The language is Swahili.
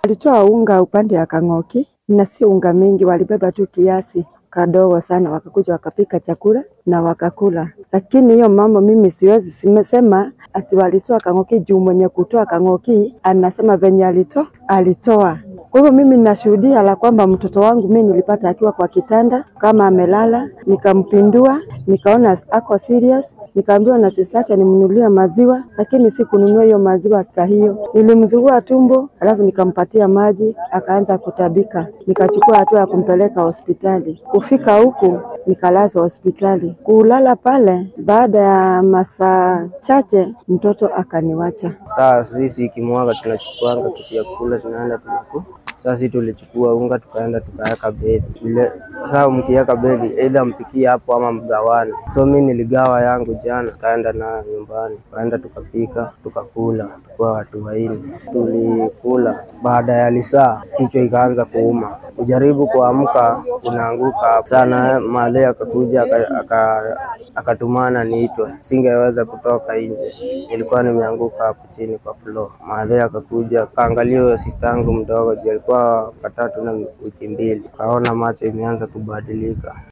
Walitoa unga upande ya Kang'oki na si unga mingi, walibeba tu kiasi kadogo sana, wakakuja wakapika chakula na wakakula. Lakini hiyo mambo mimi siwezi simesema ati walitoa Kang'oki juu mwenye kutoa Kang'oki anasema venye alitoa alitoa. Kwa hivyo mimi ninashuhudia la kwamba mtoto wangu mimi nilipata akiwa kwa kitanda kama amelala, nikampindua, nikaona ako serious, nikaambiwa na sister yake nimnunulie maziwa, lakini sikununua hiyo maziwa sika hiyo. Nilimzugua tumbo, alafu nikampatia maji, akaanza kutabika. Nikachukua hatua ya kumpeleka hospitali. Kufika huku nikalazwa hospitali. Kulala pale, baada ya masaa chache mtoto akaniwacha. Saa sisi ikimwaga tunachukuanga kitu ya kula tunaenda tunaku sasa sisi tulichukua unga tukaenda tukaweka bedi ile. Sasa mkiweka bedi either mpikie hapo ama mgawane. So mi niligawa yangu jana, kaenda na nyumbani, tukaenda tukapika tukakula, tukuwa watu wanne tulikula. Baada ya lisaa kichwa ikaanza kuuma, kujaribu kuamka unaanguka sana. Madhe akakuja aka- aka- akatumana niitwe, singeweza kutoka nje, nilikuwa nimeanguka hapo chini kwa floor. Madhe akakuja akaangalia huyo sister yangu mdogo, juu alikuwa katatu na wiki mbili, kaona macho imeanza kubadilika.